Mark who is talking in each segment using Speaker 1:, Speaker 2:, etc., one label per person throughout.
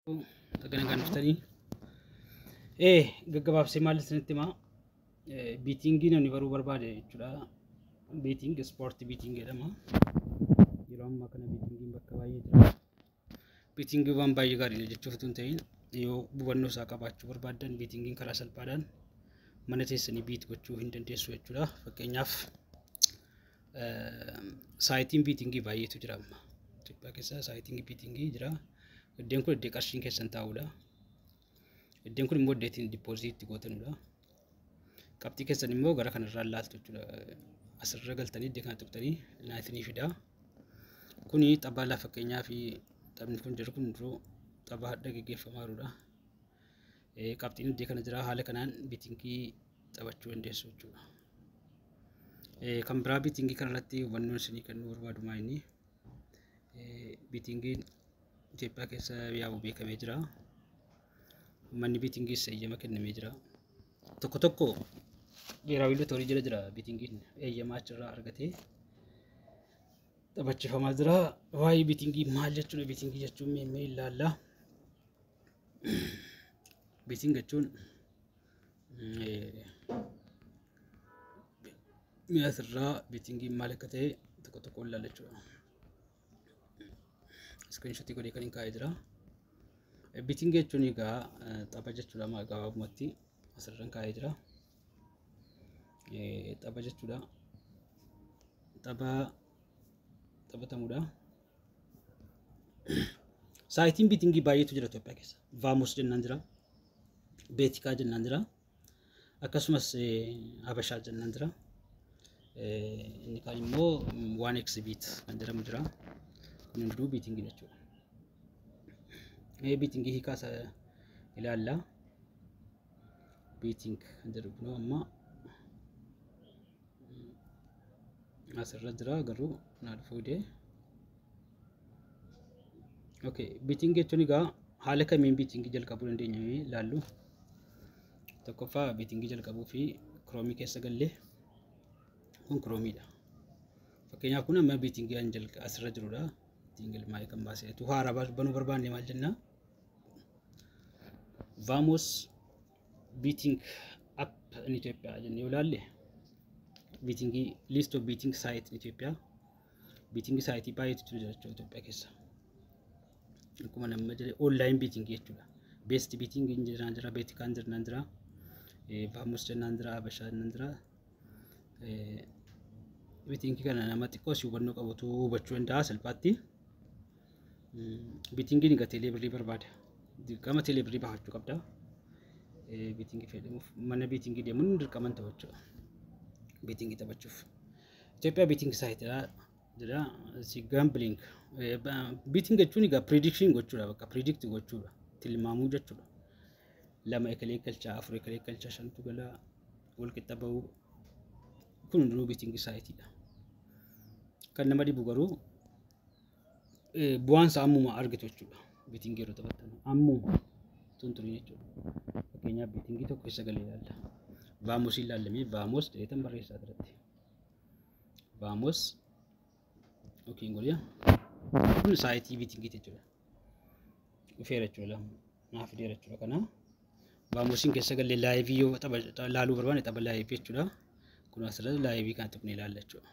Speaker 1: Dhagana dhuftanii ee gaggabaabsee maal isinitti himaa biitingii namni baruu barbaade jechuudha. Biiting ispoortii biiting jedhama. Yeroo ammaa kana biitingiin bakka baay'ee jira. Biitingii waan baay'ee gaariidha jechuuf osoo hin ta'in yoo hubannoo isaa qabaachuu barbaaddan biitingiin karaa salphaadhaan mana teessanii biit gochuu hin dandeessu jechuudha. Fakkeenyaaf saayitiin biitingii baay'eetu jira amma. Itoophiyaa keessa saayitiin biitingii jira. Iddeen kun iddee qarshiin keessan taa'udha. Iddeen kun immoo iddee ittiin dippoozitii gootanudha. Qabxii keessan immoo gara kanarraa laaltu jechuudha. Asirra galtanii iddee kana tuqxanii naatinii fida. Kuni taphaa laa fakkeenyaa fi taphni kun jiru kun duruu taphaa hadda gaggeeffamaa jirudha. Qabxiin iddee kana jira haala kanaan biitingii taphachuu dandeessu jechuudha. Kan biraa biitingii kanarratti hubannoon isinii kennuu barbaadu maa inni biitingiin Itoophiyaa keessa yaa'u beekamee jira. Manni biitingiis eeyyama kennamee jira. Tokko tokko biiraawi lotoorii jala jira biitingiin eeyyamaa achirraa argatee taphachiifamaa jira. Waa'ee biitingii maal jechuudha biitingii jechuun mee ilaalla. Biiting jechuun mi'a asirraa biitingiin maal akka ta'e tokko tokko ilaalla jechuudha. Iskiriinshotii godhee kan hin kaa'ee jira. Biiting jechuun egaa tapha jechuudha gabaabumatti asirraan kaa'ee jira. Tapha jechuudha. Tapha taphatamudha. Saayitiin biitingii baay'eetu jira Itoophiyaa keessa. Vaamos jennaan jira. Beetikaa jennaan jira. Akkasumas Habashaa jennaan jira. Inni kaan immoo waan eksibiit kan jedhamu jira. Kun hunduu biitingii jechuudha. Mee biitingii hiikaa isa ilaalla. Biiting kan jedhu kun amma asirra jira garuu naaf fuudhee. Okay, biiting jechuun egaa haala kamiin biitingii jalqabuu dandeenya mee ilaallu. Tokkoffaa biitingii jalqabuu fi kiroomii keessa gallee kun kiroomiidha. Fakkeenyaaf kun amma biitingii an jalqa asirra jirudha. Biitingii ilmaa'ee kan baasee tu haaraa banuu barbaanne maal jennaa? Vaamos biiting app in Itoophiyaa jennee yoo ilaalle biitingii list of biiting saayit in Itoophiyaa biitingii saayitii baay'eetu jira jechuudha Itoophiyaa keessa. Akkuma nama jedhe oonlaayin biitingii jechuudha. Beest biitingiin jiraan jira, beetikaan jiraan jira, vaamos jennaan jira, habashaa jennaan jira. Biitingii kana nama xiqqoo si hubannoo qabutu hubachuu danda'a salphaatti. Biitingiin egaa teeleebirrii barbaada. Dirqama teeleebirrii baafachuu qabda. Biitingii fayyadamuuf mana biitingii deemuun dirqama ta'u jechuudha. Biitingii taphachuuf. Itoophiyaa biitingii saayitiidha jira. Si gaambiliing. Biiting jechuun egaa piriidikshin gochuudha bakka piriidikti gochuudha. Tilmaamuu jechuudha. Lama ekelee galchaa, afur ekelee galchaa, shantu galaa, wal qixa bahuu. Kun hundinuu biitingii saayitiidha. Kan nama dhibu garuu bu'aan isaa ammuma argitu jechuudha. Biitingii yeroo taphattan ammuma tunturii jechuudha. Fakkeenyaaf biitingii tokko keessa galee ilaalla. Vaamosii ilaallamee vaamos jedheetan barreessaa irratti. Vaamos yookiin godhee kun saayitii biitingii jechuudha. Dhufeera jechuudha naaf fideera jechuudha kana. Vaamosiin keessa galee laayivii yoo laaluu barbaanne tapha laayivii jechuudha. Kun asirratti laayivii kana tuqnee ilaalla jechuudha.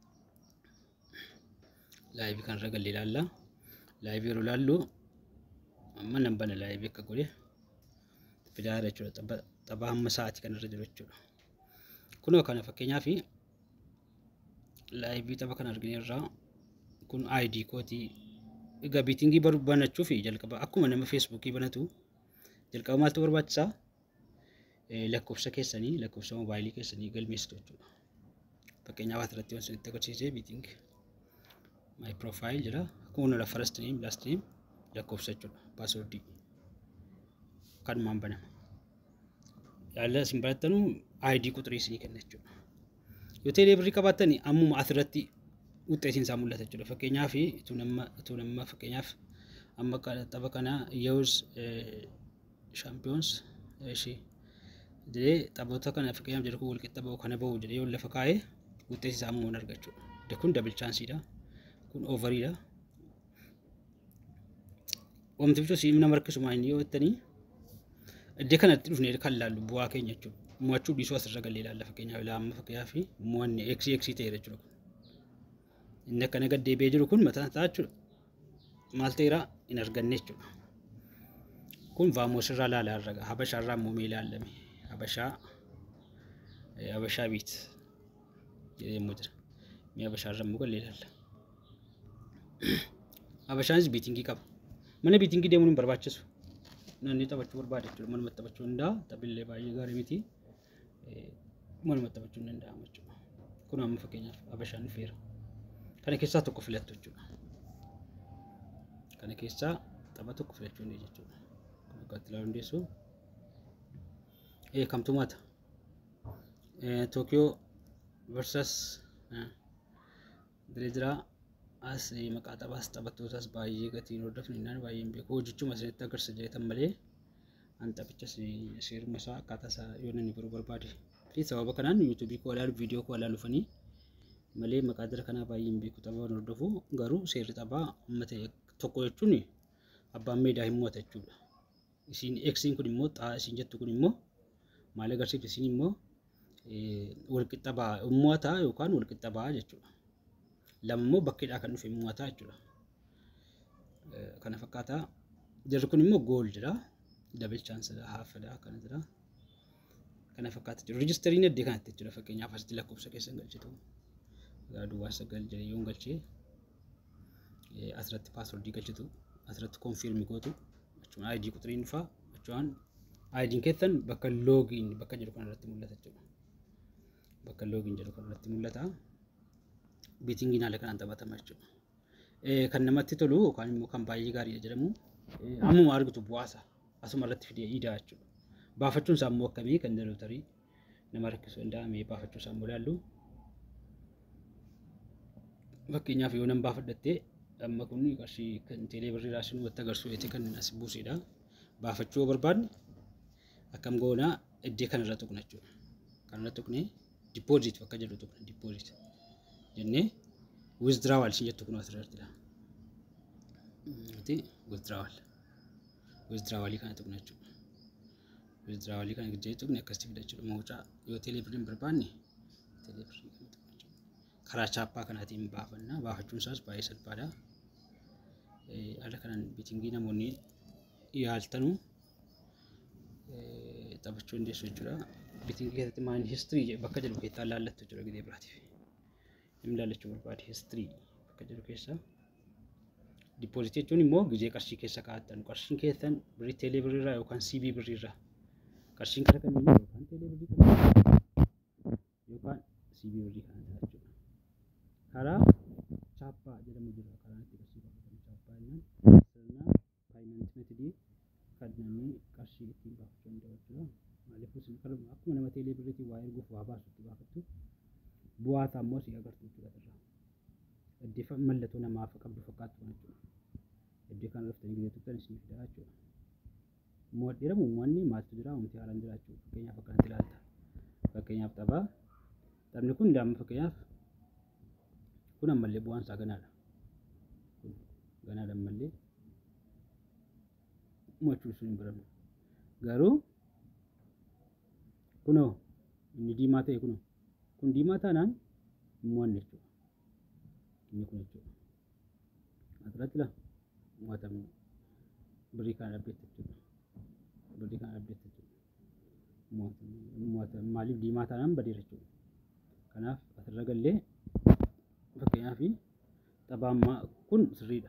Speaker 1: Laayivii kanarra galee ilaalla. Laayivii yeroo ilaallu amma nan bana laayivii akka godhe fidaara jechuudha. Tapha hamma sa'aatii kanarra jiru jechuudha. Kunoo kana fakkeenyaaf laayivii tapha kana argineerraa kun ID kootii egaa biitingii banachuuf jalqaba akkuma nama feesbuukii banatu jalqaba maaltu barbaachisaa? lakkoofsa keessanii lakkoofsa moobaayilii keessanii galmeessitu jechuudha. Fakkeenyaaf asirratti wanti itti agarsiisee biiting maay piroofaayil jira. Kun la first name last name lakkoofsa jechuudha. Paaswordii kanumaan banama. Yaala isin barattanu ID quxirii isinii kenna jechuudha. Yoo teeleebirrii qabaattan ammuma asirratti wuxxeetiin isaa mul'ata jechuudha. Fakkeenyaaf ituu nama ituu nama fakkeenyaaf amma tapha kana yeus shaampiyoons ishee jedhee taphoota kana fakkeenyaaf jedhu kun walqixa bahu kana bahu jedhee yoo lafa kaa'ee wuxxeessi isaa ammoo argachuu. Kun dabil chaansiidha. Kun oovariidha. Oomishtuu si nama rakkisuma inni yoo jettanii iddoo kanatti dhufnee kan laallu bu'aa keenya jechuudha. Mo'achuu dhiisuu asirra galee ilaalla fakkeenyaaf ilaama fakkeenyaaf mo'anni eeksii eeksii ta'eera jechuudha. Inni akkana gad deebi'ee jiru kun mataan isaa jechuudha. Maal ta'eera hin arganne jechuudha. Kun vaamoos irraa ilaalaa irra habashaa irraa muumee ilaalame habashaa habashaa biit jedhee immoo jira. Mee habashaa irra immoo galee ilaalla. Habashaanis biitingii qaba. Mana biitingii deemuun hin barbaachisu. Namni taphachuu barbaade jechuudha. Manuma taphachuu danda'a. Taphillee baay'ee gaarii miti. Manuma taphachuu hin danda'amu jechuudha. Kun amma fakkeenyaaf habashaan dhufeera. Kana keessaa tokko filattu jechuudha. Kana keessaa tapha tokko filachuu ni jechuudha. Kun akka ilaaluu dandeessu. Kamtu maata? Tokiyoo versus Direediraa as maqaa taphaas taphattootaas baay'ee gatiin hordofni naan baay'een beeku hojichuma isinitti agarsiisa jedhetan malee an taphicha seeruma isaa akkaataa isaa yoo namni biroo barbaade fi sababa kanaan yuutuubii koo ilaalu viidiyoo koo ilaalu fanii malee maqaa jara kanaa baay'een beeku taphaa hordofu garuu seerri taphaa amma ta'e tokko jechuun abbaan meedaa hin mo'ata jechuudha. Isiin eksiin kun immoo xaa isiin jettu kun immoo maal agarsiifti isiin immoo walqixa ba'a mo'ata yookaan walqixa ba'a jechuudha. lama immoo bakkeedhaa kan dhufe mo'ataa jechuudha. Kana fakkaataa jarri kun immoo gool jedha. Dabil chaansidha haafadha akkana jira. Kana fakkaata jiru. Rijistariin iddoo kanatti jechuudha fakkeenyaaf asitti lakkoofsa keessan galchitu. Duwwaa sagal jedhee yoon galchee asirratti paaswordii galchitu asirratti koonfiirmii gootu jechuun aayidii quturiin dhufaa jechuun aayidiin keessan bakka loogiin bakka jedhu kanarratti mul'ata jechuudha. Bakka loogiin jedhu kanarratti mul'ata. biitingiin haala kanaan taphatama jechuudha. Kan namatti tolu yookaan immoo kan baay'ee gaariidha jedhamu ammuma argitu bu'aasa asuma irratti fidee iidaa jechuudha. Baafachuun isaa immoo akkamii kan dalootarii nama rakkisuu danda'ame baafachuu isaa immoo ilaallu. Fakkeenyaaf yoo nan baafadhattee amma kun qarshii kan teelee birriidhaa sun watti agarsiisu kan as buusidha. Baafachuu yoo barbaadne akkam goonaa iddoo kanarra tuqna jechuudha. Kanarra tuqnee dippooziit bakka jedhu tuqna dippooziit. jennee withdraawal isin jettu kun asirratti jira. Withdraawal. Withdraawalii kana tuqna jechuudha. Withdraawalii kana gidjee tuqne akkasitti fida jechuudha. Mawucaa yoo teeleebiriin barbaanne teeleebirii kana tuqna jechuudha. Karaa chaappaa kanaatiin baafanna. Baafachuun isaas baay'ee salphaadha. Haala kanaan biitingii namoonni yaaltanuu taphachuu dandeessu jechuudha. Biitingii keessatti maayini histirii bakka jedhu keessaa laallattu jechuudha gidee biraatiif. Inni laallachuu barbaade histirii bakka jedhu keessa. Dippoozitii jechuun immoo gizee qarshii keessa kaa'attan qarshiin keessan birrii teelee birriirraa yookaan siibii birriirraa qarshiin kara kamiin yookaan teelee birrii kana yookaan siibii birrii kana jira jechuudha. Karaa chaappaa jedhamu jira karaa itti qarshii baafatan chaappaa jennaan sirna faayinaans meetidii kan namni qarshii ittiin baafachuu danda'u jechuudha. Maaliif isin akkuma nama teelee birriitiin waa erguuf waa baasu itti baafattu bu'aa isaa immoo si agartu jechuudha irraa. Iddoo mallattoo namaaf qabdu fakkaattu kan jechuudha. Iddoo kana dhuftanii gidee tuqxan isin fida jechuudha. Mo'adh jedhamu uummanni maaltu jira uumti haaraan jira jechuudha. Fakkeenyaaf akkanatti ilaalta. Fakkeenyaaf taphaa. Taphni kun daa'imman fakkeenyaaf kun ammallee bu'aan isaa ganaadha. Kun ganaadha ammallee. Mo'achuu sun hin baramu. Garuu kunoo inni diimaa ta'e kunoo. kun diimaa taanaan mo'anne jechuudha. Inni kun jechuudha. Asirratti la mo'atamne birrii kana dhabdeetti jechuudha. Birrii kana dhabdeetti jechuudha. Mo'atamne maaliif diimaa taanaan badeera jechuudha. Kanaaf asirra gallee fakkeenyaaf taphaa ammaa kun sirriidha.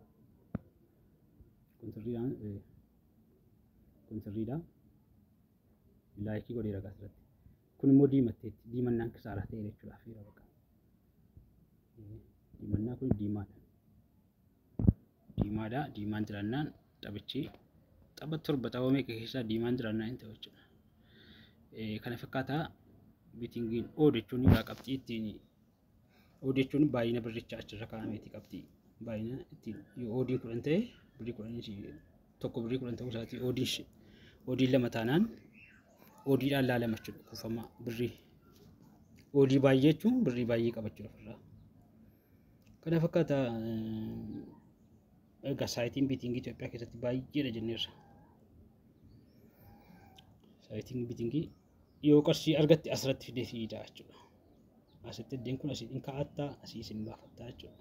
Speaker 1: Kun sirriidhaan kun sirriidha. Laayikii godheera asirratti. kun immoo diimatteetti diimannaan kisaaraa ta'e jechuudhaaf yeroo bakka diimannaa kun diimaadha diimaadha diimaan jiraannaan taphichi tapha torba tapha meeqa keessaa diimaan jiraannaan hin ta'u jechuudha kana fakkaataa bitingiin oo jechuun irraa qabxii ittiin oo jechuun baay'ina birrichaa achirra kaa'ameeti qabxii baay'ina ittiin yoo oodiin kudhan ta'e birrii kudhan tokko birrii kudhan ta'uu isaatii oodiin oodiin lama taanaan oodiidhaan laalama jechuudha kuufama birrii. Oodii baay'ee jechuun birrii baay'ee qabachuudha ofirraa. Kana fakkaata Egaa saayitiin biitingii Itoophiyaa keessatti baay'eedha jenneerra. Saayitiin biitingii yoo qarshii argatte asirratti fidee fidaa jechuudha. Asitti iddeen kun asii kaa'attaa asii isin baafattaa jechuudha.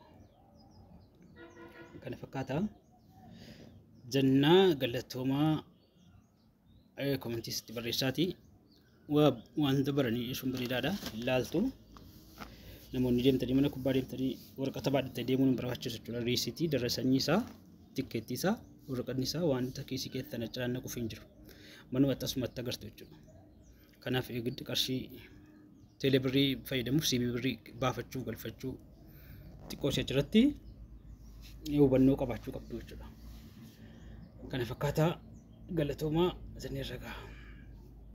Speaker 1: Kana fakkaataa jannaa galatoomaa komantiisitti barreessaati. Wanta baranii sun bareedaadha. Ilaaltu namoonni deemtanii mana kubbaa deemtanii waraqata baadhattanii deemuun hin barbaachisu jechuudha. Riisitii darra sanyii isaa, tikkeettii isaa, waraqanni isaa wanta kiisii keessatti achiraan naquuf hin jiru. Manuma akkasumatti agartu jechuudha. Kanaaf eegiddi qarshii teelee birrii fayyadamuuf siibii birrii baafachuu galfachuu xiqqoo ishee achirratti hubannoo qabaachuu qabdu jechuudha. Kana fakkaataa galatoomaa isin irra gaha.